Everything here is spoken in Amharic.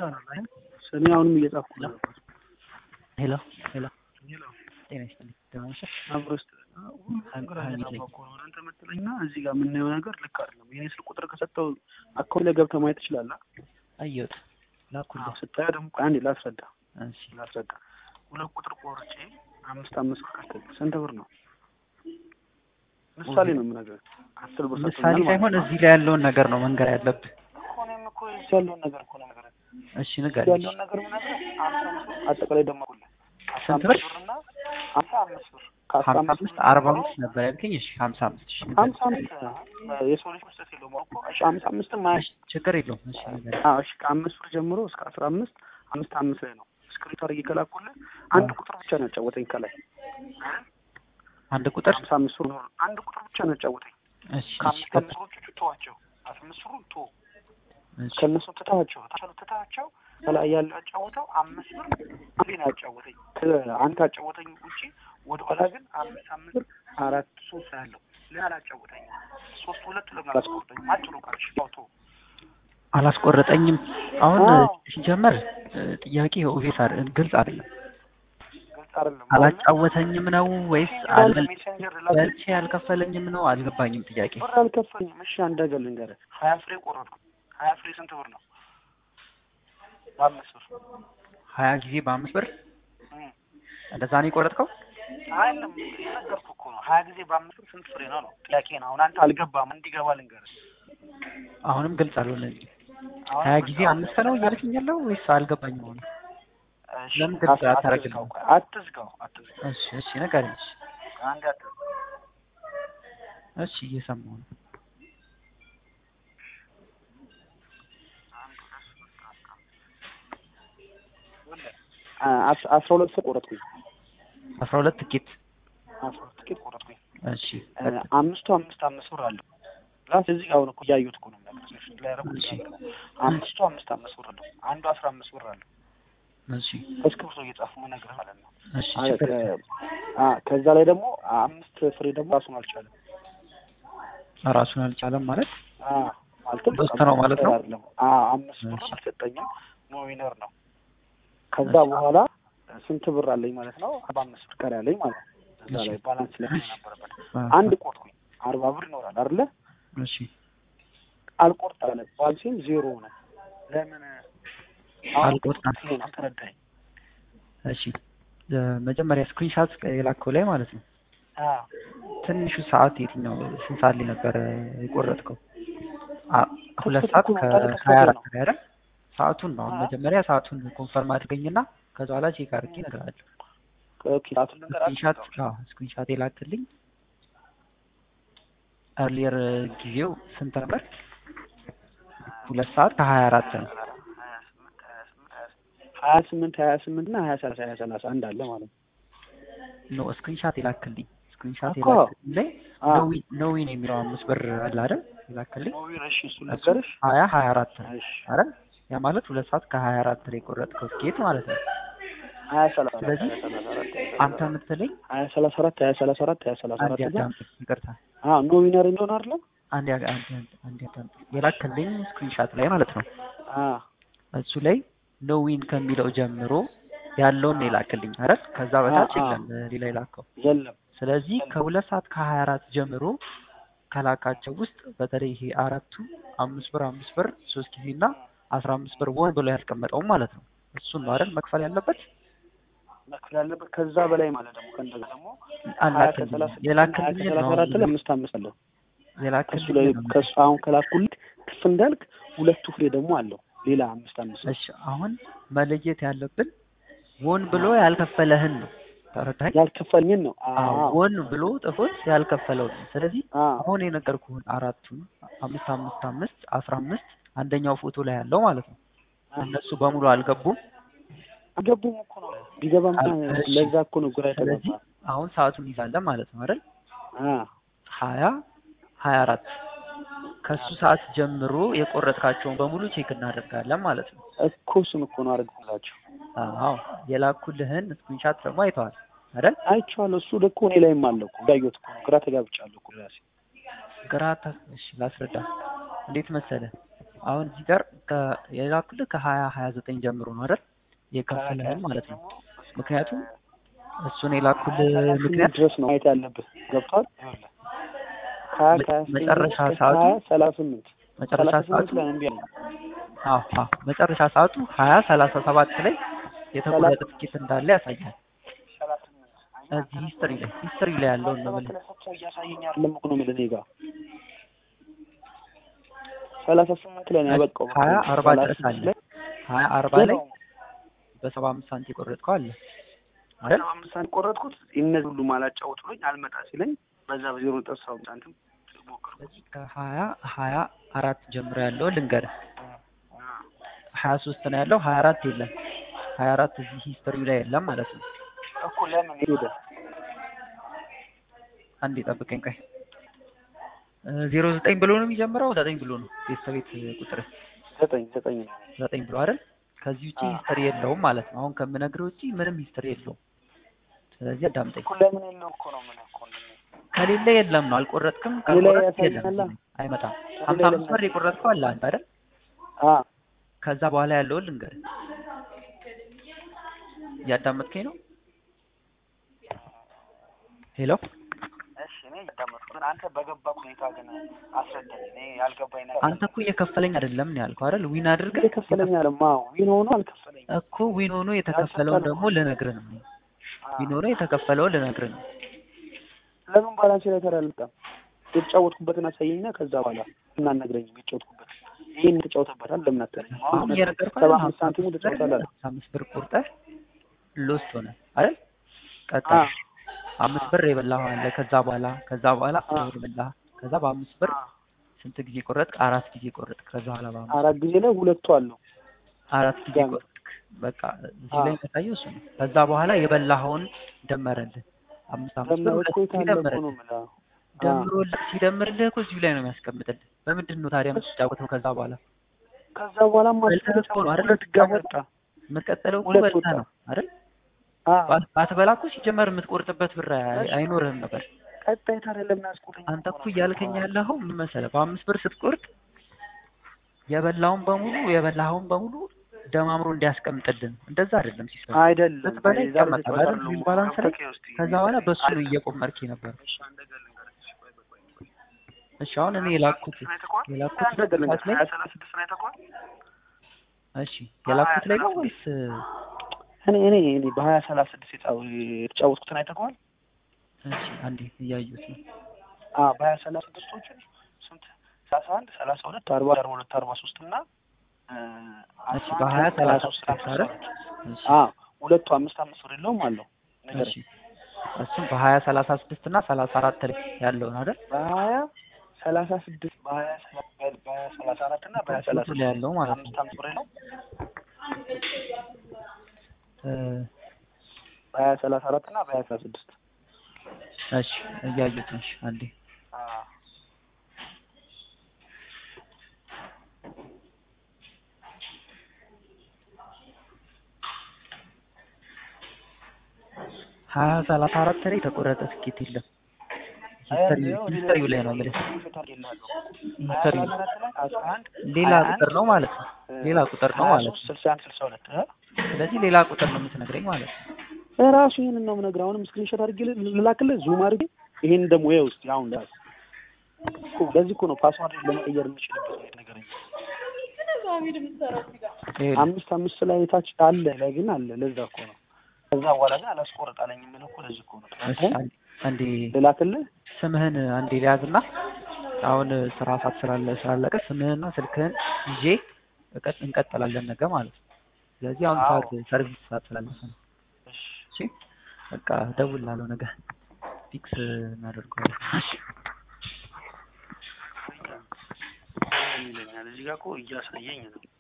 ይሰራል አይደል? እኔ አሁንም እየጻፍኩ ነው። ሄሎ ሄሎ ጤና ይስጥልኝ ደህና ነሽ? አብሮ ውስጥ ነገር እየጻፍኩ ነው። አንተ መጥለኝና እዚህ ጋር የምናየው ነገር ልክ አይደለም። የኔ ስልክ ቁጥር ከሰጠው አካውንት ላይ ገብተህ ማየት ትችላለህ። አየሁት ላኩልህ። ስታየው ደግሞ ቆይ አንዴ ላስረዳ እሺ ላስረዳ። ሁለት ቁጥር ቆርጬ አምስት አምስት ብር ከፍል ስንት ብር ነው? ምሳሌ ነው የምነግርህ። አስር ብር ምሳሌ ሰጥቶኛል ማለት ሳይሆን ነው። እዚህ ላይ ያለውን ነገር ነው መንገር ያለብህ። እኮ እኔም እኮ እዚህ ያለውን ነገር እኮ ነው የምነግርህ። እሺ እዚህ ንገረኝ። ያለውን ነገር የምነግርህ አምሳ አምስት ብር አጠቃላይ ደመርኩልህ አስራ ስንት አምስት ብር? ብርና ሀምሳ አምስት ብር ከአስራ ሀምሳ አምስት አምስት ብር አርባ ጀምሮ አምስት ነበር ያልከኝ። እሺ ሀምሳ አምስት እሺ ንገረኝ። ሀምሳ አምስት የሰው ልጅ መስጠት የለውም እኮ እሺ ሀምሳ አምስትም አይ እሺ ችግር የለውም። እሺ ንገረኝ። አዎ እሺ ከአምስት ብር ጀምሮ እስከ አስራ አምስት አምስት አምስት ላይ ነው ስክሪፕት አድርጌ ከላኩልህ አንድ ቁጥር ብቻ ነው ያጫወተኝ ከላይ አንድ ቁጥር ሀምሳ አምስት ብር ነው አንድ ቁጥር ብቻ ነው ያጫወተኝ እሺ እሺ ከአምስት አምስት ብሮቹ ተዋቸው አስራ አምስት ብሩን ቶ እሺ ከእነሱ ትታቸው ታቻሉ ትታቸው ከላይ ያለው ያጫወተው አምስት ብር አንዴ ነው ያጫወተኝ ከአንተ ያጫወተኝ ውጪ ወደ ኋላ ግን አምስት አምስት ብር አራት ሶስት ያለው ለምን አላጫወተኝ ሶስት ሁለቱ ለምን አላስቆርጠኝም አጭሩ ካልሽ ቶ አላስቆረጠኝም። አሁን አዎ። ሲጀመር ጥያቄ ኦቪስ ግልጽ አይደለም። ግልጽ አይደለም አላጫወተኝም ነው ወይስ አል ሜሴንጀር በልቼ አልከፈለኝም ነው? አልገባኝም ጥያቄ። ብር አልከፈኝም። እሺ አንድ ነገር ልንገርህ፣ ሀያ ፍሬ ቆረጥኩ። ሀያ ፍሬ ስንት ብር ነው? በአምስት ብር ሀያ ጊዜ በአምስት ብር እም። እንደዛ ነው የቆረጥከው? አይደለም የነገርኩህ እኮ ነው። ሀያ ጊዜ በአምስት ብር ስንት ፍሬ ነው ነው ጥያቄ ነው። አሁን አንተ አልገባም፣ እንዲገባ ልንገርህ። አሁንም ግልጽ አልሆነልኝም። አሁን ሀያ በቃ ጊዜ አምስት ነው እያልከኝ ያለው ወይስ አልገባኝም? አሁን እሺ፣ ለምን ግልጽ አት- አታደርግልኝም? አትዝጋው፣ ቆይ፣ አትዝጋው፣ አትዝጋው። እሺ እሺ ንገረኝ። እሺ አንድ አትዝጋው። እሺ እየሰማሁ ነው። አ- አስ- አስራ ሁለት ሰው ቆረጥኩኝ። አስራ ሁለት ትኬት አስራ ሁለት ትኬት ቆረጥኩኝ። እሺ አ፣ አምስቱ አምስት አምስት ብር አለው። ላስ እዚህ ጋር አሁን እኮ እያየሁት እኮ ነው የምነግርህ። ላይ ያደረኩት እሺ። ነገር ነው። አምስቱ አምስት አምስት ብር አለው። አንዱ አስራ አምስት ብር አለው። እሺ እስክሪብቶ እየጻፉ መነግርህ ማለት ነው። እሺ አ- ችግር ከ- አ፣ ከዛ ላይ ደግሞ አምስት ፍሬ ደግሞ ራሱን አልቻለም። ራሱን አልቻለም ማለት አ፣ ማለትም ሶስት በቃ ነው ማለት ነው? አይደለም። አ፣ አምስት ብር እሺ። አልሰጠኝም። ኖ ዊነር ነው። ከዛ እሺ። በኋላ ስንት ብር አለኝ ማለት ነው? አርባ አምስት ብር ቀሪ አለኝ ማለት ነው። እዛ እሺ። ላይ ባላንስ ላይ ነበረበት አ- አንድ ቆርጥኩኝ። አርባ ብር ይኖራል አይደለ? እሺ አልቆርጥ አለ። ባንሲም ዜሮ ነው። ለምን አልቆርጣም። ይሄን አልተረዳኸኝ? እሺ መጀመሪያ ስክሪንሻት የላከው ላይ ማለት ነው። አ፣ ትንሹ ሰዓት የትኛው ስንት ሰዓት ላይ ነበረ የቆረጥከው? አ- ሁለት ሰዓት ከፍተኛ ነው፣ ታዲያ ከሀያ አራት ከፍተኛ ላይ አይደል? ሰዓቱን ነው አሁን አ። መጀመሪያ ሰዓቱን ኮንፈርም አድርገኝና ከዛ በኋላ ቼክ አድርጌ እነግርሃለሁ። ኦኬ ሰዓቱን ልንገር ስክሪንሻት አዎ ስክሪንሻት የላክልኝ ኤርሊየር ጊዜው ስንት ነበር? ሁለት ሰዓት ከሀያ አራት ነው። ሀያ ስምንት ሀያ ስምንት እና ሀያ ሰላሳ ሀያ ሰላሳ አንድ አለ ማለት ነው። ኖ ስክሪንሻት የላክልኝ ስክሪንሻት እኮ። የላክልኝ ላይ አ፣ ኖዊን ኖዊን የሚለው አምስት ብር አለ አይደል? የላክልኝ ኖዊን እሺ፣ እሱ እሱ ልንገርሽ። ሀያ ሀያ አራት ነው እሺ፣ አይደል? ያ ማለት ሁለት ሰዓት ከሀያ አራት ላይ የቆረጥከው ትኬት ማለት ነው። ሀያ ሰላሳ አራት ስለዚህ ሀያ ሰላሳ አራት ሀያ አንተ ሰላሳ አራት የምትለኝ ሀያ ሰላሳ አራት ሀያ ሰላሳ አራት ሀያ ሰላሳ አንድ አራት እና ያዳምጥ፣ ይቅርታ አ ኖ ዊነር እንደሆነ አይደለ? አንድ ያ- አንድ አንድ ያዳምጥ። የላክልኝ ስክሪንሻት ላይ ማለት ነው አ እሱ ላይ ኖዊን ከሚለው ጀምሮ ያለውን ነው የላክልኝ አይደል? ከዛ በታች አ- አ። የለም ሌላ የላከው። የለም ስለዚህ ከሁለት ሰዓት ከሀያ አራት ጀምሮ ከላካቸው ውስጥ በተለይ ይሄ አራቱ አምስት ብር አምስት ብር ሶስት ጊዜ እና አስራ አምስት ብር ወን ብሎ ያስቀመጠው ማለት ነው። እሱን ነው አይደል መክፈል ያለበት። መክፈል ያለበት ከዛ በላይ ማለት ደግሞ ከእንደዛ ደግሞ ሀያ አላክልኝ ከሰላሳ ሀያ የላክልኝ ከሰላሳ ነው አራት ላይ አምስት አምስት አለው ከሱ የላክልኝ ላይ ነው። ከሱ አሁን ከላኩልህ ክፍ እንዳልክ ሁለቱ ፍሬ ደግሞ አለው ሌላ አምስት አምስት እሺ አሁን መለየት ያለብን ወን ብሎ ያልከፈለህን ነው። ተረዳኸኝ? ያልከፈልኝን ነው። አዎ አዎ ወን ብሎ ጥፎት ያልከፈለው ነው። ስለዚህ አዎ አሁን የነገርኩህን አራቱን አምስት አምስት አምስት አስራ አምስት አንደኛው ፎቶ ላይ ያለው ማለት ነው። እነሱ በሙሉ አልገቡም። አልገቡም እኮ ነው ቢገባም እሺ። ለዛ እኮ ነው ግራ ስለዚህ የተገባ አሁን ሰዓቱን ይዛለን ማለት ነው አይደል? አ ሀያ ሀያ አራት ከሱ ሰዓት ጀምሮ የቆረጥካቸውን በሙሉ ቼክ እናደርጋለን ማለት ነው። እኮ እሱን እኮ ነው አደረግኩላቸው። አዎ የላኩልህን ስክሪንሻት ደግሞ አይተዋል አይደል? አይቼዋለሁ። እሱ እኮ እኔ ላይም አለ እኮ እንዳየሁት እኮ ነው። ግራ ተጋብቻለሁ እኮ ራሴ። ግራ ታ- እሺ ላስረዳ። እንዴት መሰለ አሁን እዚህ ጋር ከ- የላኩልህ ከሀያ ሀያ ዘጠኝ ጀምሮ ነው አይደል? የከፈለህን ማለት ነው። ምክንያቱም እሱን የላኩልህ ምክንያት ድረስ ነው ማየት ያለብህ ገብቷል። ከሀያ ከሀያ ዘጠኝ መጨረሻ እስከ ሰዓቱ ሀያ ሰላሳ ስምንት መጨረሻ ሰላሳ ሰዓቱ ስምንት ላይ ነው እምቢ ያለኝ። አዎ አዎ መጨረሻ ሰዓቱ ሀያ ሰላሳ ሰባት ላይ የተቆረጠ ትኬት እንዳለ ያሳያል። ሰላሳ ስምንት እዚህ ሂስትሪ ላይ ሂስትሪ ላይ ያለውን ነው የምልህ። ሰው እያሳየኝ አይደለም እኮ ነው የምልህ እኔ ጋር ሰላሳ ስምንት ላይ ነው ያበቃው። በቃ ሀያ አርባ ሰላሳ ድረስ አለ። ስምንት ላይ ሀያ አርባ ላይ በሰባ አምስት ሳንቲም የቆረጥከው አለ አይደል? ሰባ አምስት ሳንቲም ቆረጥኩት። እነዚህ ሁሉ አላጫወት ብሎኝ አልመጣ ሲለኝ በዛ በዜሮ ነጥብ ሰባ አምስት ሳንቲም ሞከርኩ። ስለዚህ ከሀያ ሀያ አራት ጀምሮ ያለው ልንገርህ። ሀያ ሶስት ነው ያለው፣ ሀያ አራት የለም። ሀያ አራት እዚህ ሂስትሪ ላይ የለም ማለት ነው። እኮ ለምን ሄደ? አንዴ ጠብቀኝ ቆይ። ዜሮ ዘጠኝ ብሎ ነው የሚጀምረው ዘጠኝ ብሎ ነው ቤተሰቤት ቁጥር ዘጠኝ ዘጠኝ ነው። ዘጠኝ ብሎ አይደል? ከዚህ ውጪ አዎ። ሂስትሪ የለውም ማለት ነው። አሁን ከምነግርህ ውጪ ምንም ሂስትሪ የለውም። ስለዚህ አዳምጠኝ። እኮ ለምን የለው እኮ ነው የምልህ እኮ እንደኔ። ከሌለ የለም ነው። አልቆረጥክም፣ እኔ ላይ ካልቆረጥክ የለም ያሳየናላ። አይመጣም። እኔ ሀምሳ ላይ አምስት ብር የቆረጥከው አለ አንተ አይደል? አ ከዛ በኋላ ያለውን ልንገርህ። እያዳመጥከኝ ነው? ሄሎ እሺ እኔ እያዳመጥኩ ግን አንተ በገባ ሁኔታ ግን አስረዳኝ። እኔ ያልገባኝ ነገር አንተ እኮ እየከፈለኝ አይደለም ነው ያልከው አይደል? ዊን አድርገህ የከፈለኝ አለማ ዊን ሆኖ አልከፈለኝ። እኮ ዊን ሆኖ የተከፈለውን ደግሞ ልነግርህ ነው። ዊን ሆኖ የተከፈለውን ልነግርህ ነው። ለምን ባላንስ ላይ ተራ አልመጣም? የተጫወትኩበትን አሳየኝና ከዛ በኋላ እናነግረኝም የተጫወትኩበት ይሄን የተጫወተበታል ለምን አትለኝም? አሁን አሁን እየነገርኩህ ሰባ አይደል? አምስት ሳንቲሙ ተጫውታለህ። ሀምሳ አምስት ብር ቆርጠህ ሎስት ሆነ አይደል? ቀጣይ አምስት ብር የበላኸው አለ። ከዛ በኋላ ከዛ በኋላ አ። ብር በላህ። ከዛ በአምስት ብር ስንት ጊዜ ቆረጥክ? አራት ጊዜ ቆረጥክ። ከዛ በኋላ በአምስት አራት ጊዜ ላይ ሁለቱ አለው። አራት ጊዜ ገና። ቆረጥክ። በቃ እዚህ አ። ላይ የሚያሳየው እሱ ነው። ከዛ በኋላ የበላኸውን ደመረልህ። አምስት አምስት ብር ደመረ ሁለት እኮ ጊዜ የታለ እኮ ደመረልህ። ነው የምልህ። አ። ደምሮልህ ሲደምርልህ እኮ እዚሁ ላይ ነው የሚያስቀምጥልህ። በምንድን ነው ታዲያ የምትጫወተው? ከዛ በኋላ ከዛ በኋላ በልተህ እኮ ነው አይደል ሁለት ጋር የምትጫወተው? መጣ። የምትቀጥለው እኮ ሁለት በልተህ ወጣ። ነው አይደል? አ ባት- ባትበላ እኮ ሲጀመር የምትቆርጥበት ብር አይ- አይኖርህም ነበር። ቀጣይ ታዲያ ለምን አስቆረኝ? አንተ እኮ እያልከኝ ያለኸው ምን መሰለህ? በአምስት ብር ስትቆርጥ የበላውን በሙሉ የበላኸውን በሙሉ ደማምሮ እንዲያስቀምጥልን እንደዛ አይደለም ሲስተም። አይደለም ስትበላ ዛሬ ይቀመጣል ተጫውታ አይደል? አይደለም ዊል ባላንስ ላይ ገብተህ ውስጥ ከዛ በኋላ በሱ ነው እየቆመርክ ነበር። እሺ፣ አንድ ነገር ልንገርህ። ቆይ፣ ቆይ፣ ቆይ፣ ቆይ። እሺ አሁን እኔ የላኩት ስንት ነው የተኳል? የላኩት አንድ ነገር ልንገርህ። ሰዓት ላይ ሀያ ሰላሳ ስድስት ነው የተኳል? እሺ የላኩት ላይ ነው ወይስ እኔ እኔ እኔ በሀያ ሰላሳ ስድስት የጫው- የተጫወትኩትን አይተኸዋል? እሺ አንዴ እያዩት ነው። አ በሀያ ሰላሳ ስድስቶችን ስንት ሰላሳ አንድ ሰላሳ ሁለት አርባ አርባ ሁለት አርባ ሶስት እና እ፣ እሺ አስራ አንድ በሀያ ሰላሳ ሶስት ሶስት አይደል? እሺ አ ሁለቱ አምስት አምስት ብር የለውም አለው ነገር እሺ እሱም በሀያ ሰላሳ ስድስት እና ሰላሳ አራት ላይ ያለውን አይደል? በሀያ ሰላሳ ስድስት በሀያ ሰላ- በሀያ ሰላሳ አራት እና በሀያ ሰላሳ ላይ ያለው ማለት ነው። አምስት አምስት ብር የለውም እ፣ በሀያ ሰላሳ አራት እና በሀያ ሰላሳ ስድስት እሺ እያዩት ነው። እሺ አንዴ አ ሀያ ሰላሳ አራት ላይ የተቆረጠ ትኬት የለም። ሂስተሪ ሂስተሪው ላይ ነው የምልህ። ሂስተሪው ሌላ ቁጥር ነው ማለት ነው። ሌላ ቁጥር ነው ማለት ነው። ስልሳ አንድ ስልሳ ሁለት ስለዚህ ሌላ ቁጥር ነው የምትነግረኝ ማለት ነው። ራሱ ይሄንን ነው የምነግርህ። አሁንም ስክሪንሾት አድርጌ ልላክልህ፣ ዙም አድርጌ ይሄን ደግሞ ይኸው እስኪ አሁን ዳስ እኮ ለዚህ እኮ ነው ፓስዋርድ ለመቀየር የምችልበት ነው ነገረኝ። ይኸውልህ፣ አምስት አምስት ላይ ታች አለ ላይ ግን አለ ለዛ እኮ ነው። ከዛ በኋላ ግን አላስቆረጥ አለኝ የምልህ እኮ ለዚህ እኮ ነው። እሺ፣ አንዴ- አንዴ ልላክልህ ስምህን አንዴ ሊያዝና አሁን ስራ ሰዓት ስላለ ስላለቀ ስምህንና ስልክህን ይዤ እቀጥ- እንቀጥላለን ነገ ማለት ነው። ስለዚህ አሁን አዎ። ሰዓት ሰርቪስ ሰዓት ስላለፈ ነው። እሺ እሺ በቃ እደውልልሃለሁ ነገ ፊክስ እናደርገዋለን። እሺ ይለኛል እዚህ ጋር እኮ እያሳየኝ ነው